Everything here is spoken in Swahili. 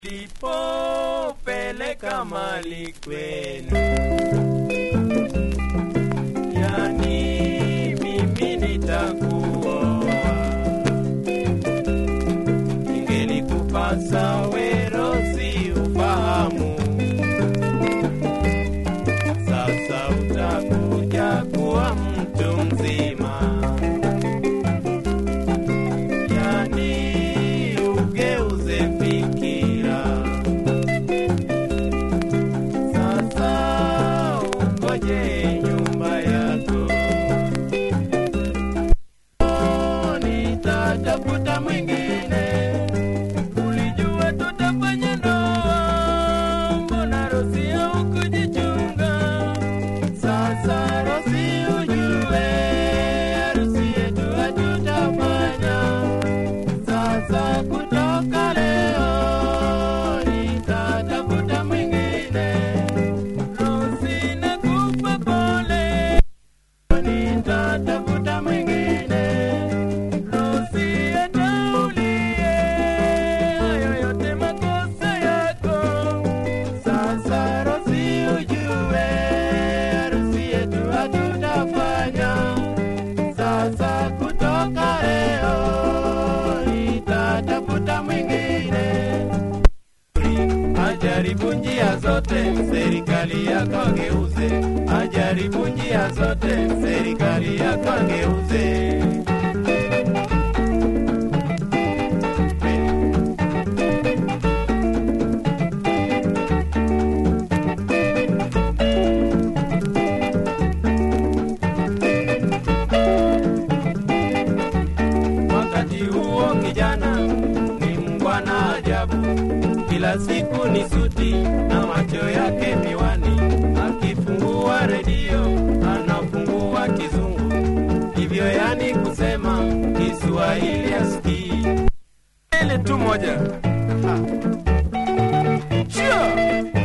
Lipopeleka mali kwenu, yani mimi nitakuoa, ingelikupasa werosi ufahamu, sasa utakuja kuwa mtu mzima, yani ugeuze fikira sasa ungoje nyumba yako, nitatafuta mwingine. Ulijua tutafanya ndoa, mbona Rosi haukujichunga? Sasa Rosi ujue, harusi yetu hatutafanya. Sasa kutoka leo nitatafuta mwingine. Rosi nakupa pole, nitatafuta mwingine. Rosi ataulie, hayo yote makosa yako. Sasa Rosi ujue, harusi yetu hatutafanya. Sasa kutoka leo nitatafuta mwingine. Ajaribu njia zote, serikali yako ageuze. Ajaribu njia zote, serikali yako ageuze. Wakati huo kijana ni mngwana ajabu, kila siku ni suti na macho yake miwani, akifungua redio anafungua kizungu, hivyo yani kusema Kiswahili asikii. Ile tu moja Ha. Sure.